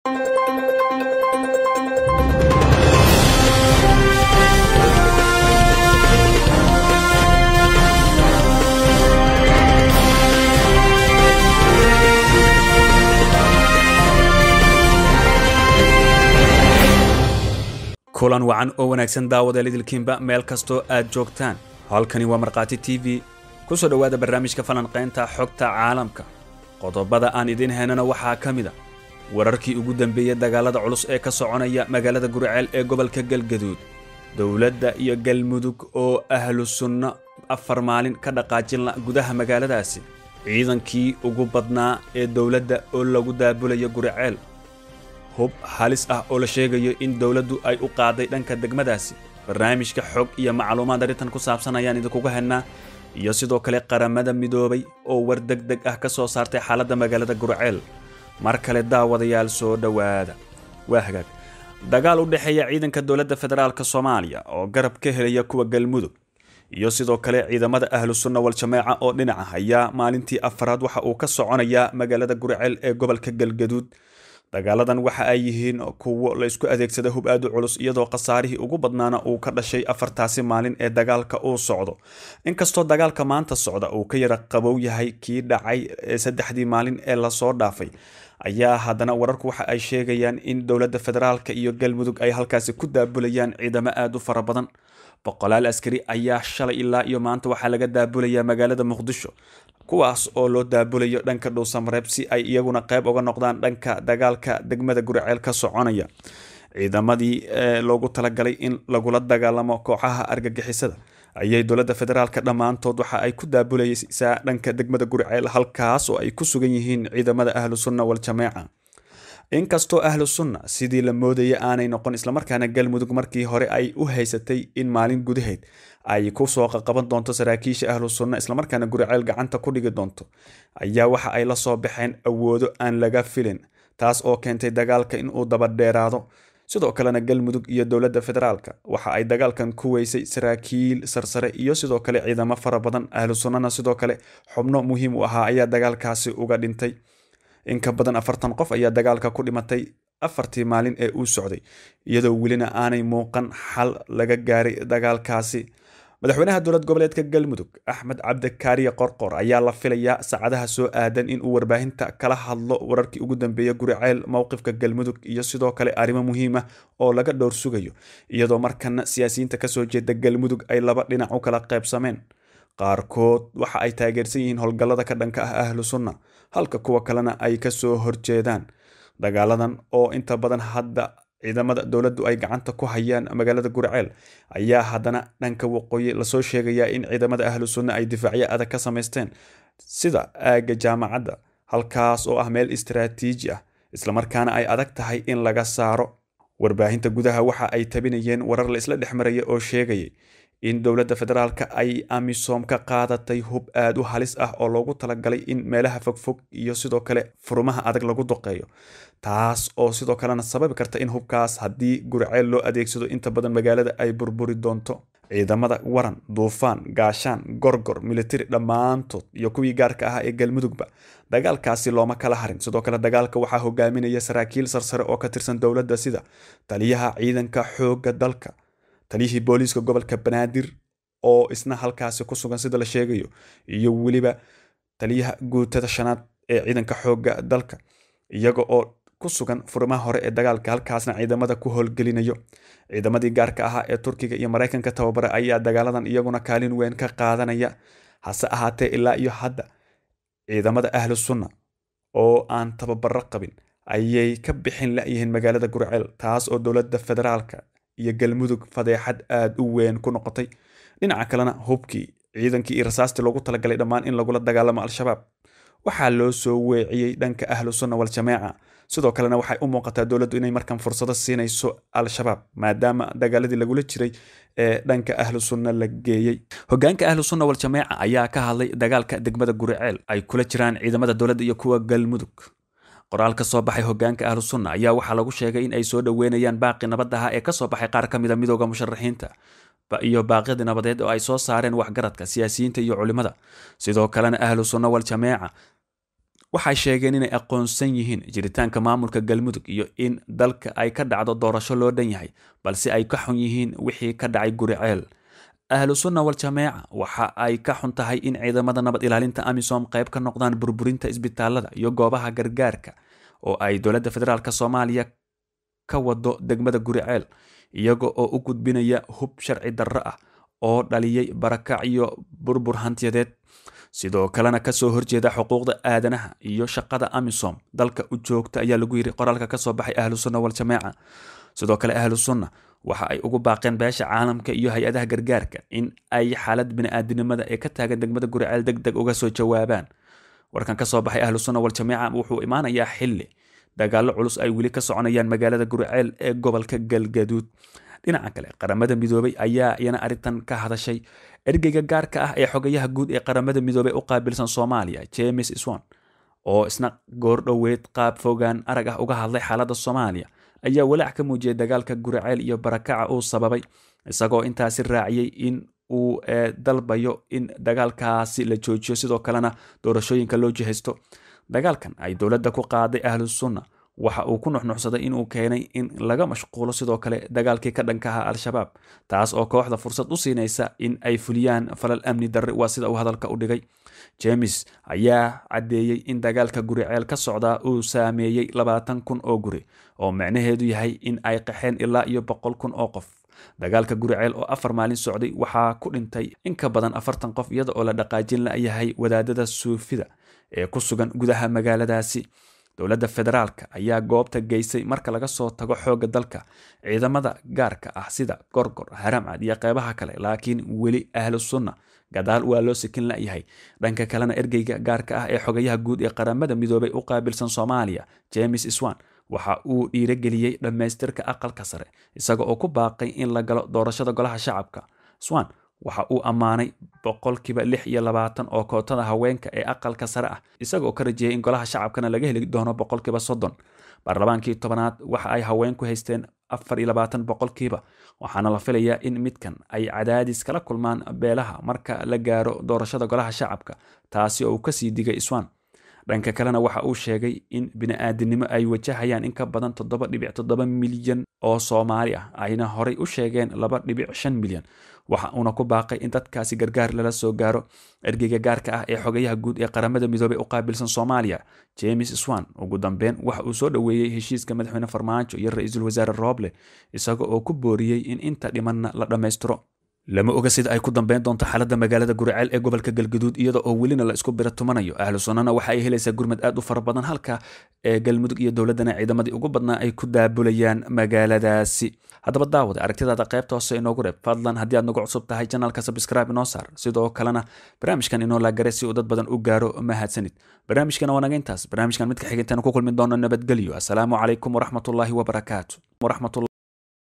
kulan wacan oo wanaagsan daawadeel idilkiinba meel kastoo aad joogtaan halkani waa markhaati t v ku soo dhowaada barnaamijka falanqaynta xogta caalamka qodobada aan idiin haynana waxaa ka mid a wararkii ugu dambeeyey dagaalada culus ee ka soconaya magaalada guriceel ee gobolka galgaduud dowladda iyo galmudug oo ahlu sunno afar maalin ka dhaqaajinla gudaha magaaladaasi ciidankii ugu badnaa ee dowladda oo lagu daabulayo guriceel hub halis ah oo la sheegayo in dowladdu ay u qaaday dhanka degmadaasi barnaamijka xog iyo macluumaad arrintan ku saabsan ayaan idinkuga hennaa iyo sidoo kale qaramada midoobay oo war deg deg ah ka soo saartay xaaladda magaalada gurceel mar kale daawadayaal soo dhowaada waa hagaag dagaal u dhexeeya ciidanka dowladda federaalk soomaaliya oo garab ka helaya kuwa galmudug iyo sidoo kale ciidamada ahlu sunna wal-jameeca oo dhinaca ayaa maalintii afaraad waxa uu ka soconayaa magaalada gurceel ee gobolka galgaduud dagaaladan waxa ay yihiin kuwo la isku adeegsada hub aad u culus iyadoo khasaarihii ugu badnaana uu ka dhashay afartaasi maalin ee dagaalka uu socdo inkastoo dagaalka maanta socda uu ka yara qabow yahay kii dhacay saddexdii maalin ee lasoo dhaafay ayaa haddana wararku waxa ay sheegayaan in dowladda federaalka iyo galmudug ay halkaasi ku daabulayaan ciidamo aad u fara badan boqolaal askari ayaa shalay ilaa iyo maanta waxaa laga daabulayaa magaalada muqdisho kuwaas oo loo daabulayo dhanka dhuusamareeb si ay iyaguna qayb uga noqdaan dhanka dagaalka degmada guriceel ka soconaya ciidamadii loogu talagalay in lagula dagaalamo kooxaha argagixisada ayay dowladda federaalka dhammaantood waxa ay ku daabulaysaa dhanka degmada guriceel halkaas oo ay ku sugan yihiin ciidamada ahlu sunna wal-jameeca inkastoo ahlu sunna sidii la moodaya aanay noqon islamarkaana galmudug markii hore ay u haysatay in maalin gudaheed ay ku soo qaqaban doonto saraakiisha ahlu sunna islamarkaana guriceel gacanta ku dhigi doonto ayaa waxa ay la soo baxeen awoodo aan laga filin taas oo keentay dagaalka in uu dabadheeraado sidoo kalena galmudug iyo dowladda federaalka waxa ay dagaalkan ku weysay saraakiil sarsare iyo sidoo kale ciidamo fara badan ahlu sunnana sidoo kale xubno muhiim u ahaa ayaa dagaalkaasi uga dhintay in ka badan afartan qof ayaa dagaalka ku dhimatay afartii maalin ee uu socday iyadoo welina aanay muuqan xal laga gaaray dagaalkaasi madaxweynaha dowlad goboleedka galmudug axmed cabdikaariye qorqor ayaa la filayaa saacadaha soo aadan in uu warbaahinta kala hadlo wararkii ugu dambeeya guriceel mowqifka galmudug iyo sidoo kale arrimo muhiim ah oo laga dhowr sugayo iyadoo markana siyaasiyiinta kasoo jeeda galmudug ay laba dhinac u kala qaybsameen qaarkood waxa ay taageersan yihiin howlgallada ka dhanka ah ahlu sunna halka kuwa kalena ay kasoo horjeedaan dagaaladan oo inta badan hadda ciidamada dowladdu ay gacanta ku hayaan magaalada gurceel ayaa haddana dhanka waqooyi lasoo sheegayaa in ciidamada ahlu sunna ay difaacyo adag ka samaysteen sida aagga jaamacadda halkaas oo ah meel istaraatiiji ah islamarkaana ay adag tahay in laga saaro warbaahinta gudaha waxa ay tabinayeen warar la isla dhex maraya oo sheegayay in dowladda federaalka ay amisom ka qaadatay hub aad u halis ah oo loogu talagalay in meelaha fogfog iyo sidoo kale furumaha adag lagu duqeeyo taas oo sidoo kalena sababi karta in hubkaas haddii gurceel loo adeegsado inta badan magaalada ay burburi doonto ciidamada waran duufaan gaashaan gorgor militari dhammaantood iyo kuwii gaarka ahaa ee galmudugba dagaalkaasi looma kala harin sidoo kale dagaalka waxaa hogaaminaya saraakiil sarsare oo ka tirsan dowladda sida taliyaha ciidanka xoogga dalka taliyihii booliiska gobolka banaadir oo isna halkaasi ku sugan sida la sheegayo iyo weliba taliyaha guutada shanaad ee ciidanka xoogga dalka iyaga oo ku sugan furimaha hore ee dagaalka halkaasna ciidamada ku howlgelinayo ciidamadii gaarka ahaa ee turkiga iyo maraykanka tababara ayaa dagaaladan iyaguna kaalin weyn ka qaadanaya hase ahaatee ilaa iyo hadda ciidamada ahlu sunna oo aan tababaro qabin ayay ka bixin layihiin magaalada gurceel taas oo dowladda federaalka iyo galmudug fadeexad aad u weyn ku noqotay dhinaca kalena hubkii ciidankii iyo rasaastii loogu talagalay dhammaan in lagula dagaalamo al-shabaab waxaa loo soo weeciyey dhanka ahlu sunna wal-jameeca sidoo kalena waxay u muuqataa dowladdu inay markan fursado siinayso al-shabaab maadaama dagaaladii lagula jiray ee dhanka ahlu sunna la geeyey hogaanka ahlu sunna wal-jameeca ayaa ka hadlay dagaalka degmada guriceel ay kula jiraan ciidamada dowladda iyo kuwa galmudug qoraal ka soo baxay hogaanka ahlu sunna ayaa waxaa lagu sheegay in ay soo dhoweynayaan baaqi nabadaha ee kasoo baxay qaar ka mida midooda musharaxiinta iyo baaqyadii nabadeed oo ay soo saareen waxgaradka siyaasiyiinta iyo culimada sidoo kalena ahlu sunna wal-jameeca waxay sheegeen inay aqoonsan yihiin jiritaanka maamulka galmudug iyo in dalka ay ka dhacdo doorasho loo dhan yahay balse ay ka xun yihiin wixii ka dhacay guriceel ahlu sunna wal jameeca waxa ay ka xun tahay in ciidamada nabad ilaalinta amisom qayb ka noqdaan burburinta isbitaalada iyo goobaha gargaarka oo ay dowladda federaalk soomaaliya ka wado degmada guriceel iyaga oo u gudbinaya hub sharci darro ah oo dhaliyey barakac iyo burbur hantiyadeed sidoo kalena kasoo horjeeda xuquuqda aadanaha iyo shaqada amisom dalka u joogta ayaa lagu yiri qoraalka kasoo baxay ahlu sunna wal jameeca sidoo kale ahlu sunna waxa ay ugu baaqeen beesha caalamka iyo hay-adaha gargaarka in ay xaalad bini-aadinimada ee ka taagan degmada guriceel deg deg uga soo jawaabaan warkan kasoo baxay ahlu sunna wal jameeca wuxuu imaanayaa xili dagaallo culus ay weli ka soconayaan magaalada guriceel ee gobolka galgaduud dhinaca kale qaramada midoobay ayaa iyana arrintan ka hadashay ergeyga gaarka ah ee xogayaha guud ee qaramada midoobey u qaabilsan soomaaliya james swan oo isna goordhoweed qaab fogaan arag ah uga hadlay xaaladda soomaaliya ayaa walaac ka muujiyay dagaalka guriceel iyo barakaca uu sababay isagoo intaasi raaciyey in uu dalbayo in dagaalkaasi la joojiyo sidoo kalena doorashooyinka loo jihaysto dagaalkan ay dowladda ku qaaday ahlu sunna waxa uu ku nuxnuxsaday inuu keenay in laga mashquulo sidoo kale dagaalkii ka dhanka aha al-shabaab taas oo kooxda fursad u siinaysa in ay fuliyaan falal amni darre waa sida uu hadalka u dhigay jemes ayaa caddeeyey in dagaalka guriceel ka socdaa uu saameeyey labaatan kun oo guri oo micnaheedu yahay in ay qaxeen ilaa iyo boqol kun oo qof dagaalka guriceel oo afar maalin socday waxaa ku dhintay in ka badan afartan qof iyada oo la dhaqaajin layahay wadaadada suufida ee ku sugan gudaha magaaladaasi dowladda federaalka ayaa goobta geysay marka laga soo tago xoogga dalka ciidamada gaarka ah sida gorgor haramcad iyo qeybaha kale laakiin weli ahlu sunna gadaal waa loo sikin layahay dhanka kalena ergeyga gaarka ah ee xogayaha guud ee qaramada midoobay u qaabilsan soomaaliya james swan waxa uu dhiirageliyey dhammaystirka aqalka sare isaga oo ku baaqay in la galo doorashada golaha shacabka swan waxa uu ammaanay boqolkiiba lix iyo labaatan oo kootada haweenka ee aqalka sare ah isagaoo ka rajeyay in golaha shacabkana laga heli doono boqolkiiba soddon baarlamaankii tobanaad waxa ay haweenku haysteen afar iyo labaatan boqolkiiba waxaana la filayaa in midkan ay cadaadis kala kulmaan beelaha marka la gaaro doorashada golaha shacabka taasi oo uu kasii digay iswan dhanka kalena waxa uu sheegay in bini-aadinimo ay wajahayaan in ka badan toddoba dhibic toddoba milyan oo soomaali ah ayna horay u sheegeen laba dhibic shan milyan waxa uuna ku baaqay in dadkaasi gargaar lala soo gaaro ergeyga gaarka ah ee xogayaha guud ee qaramada midoobey u qaabilsan soomaaliya james swan ugu dambeyn waxa uu soo dhoweeyey heshiiska madaxweyne farmaajo iyo ra-iisul wasaare rooble isaga oo ku booriyey in inta dhimanna la dhammaystiro lama oga sida ay ku dambeyn doonto xaaladda magaalada guriceel ee gobolka galgaduud iyada oo welina la isku bira tumanayo ahlu sunnana waxa ay helaysaa gurmad aad u fara badan halka ee galmudug iyo dowladdana ciidamadii ugu badnaa ay ku daabulayaan magaaladaasi haddaba daawada aragtidaada qaybta hoose inoogu reeb fadlan haddii aad nagu cusub tahay janaalka sabscribe inoo saar sidoo kalena barnaamijkan inoo laagare si uu dad badan u gaaro mahadsanid barnaamijkana waa naga intaas barnaamijkan midka xigintana ku kulmi doono nabadgelyo asalaamu calaykum waraxmatullaahi wabarakaatu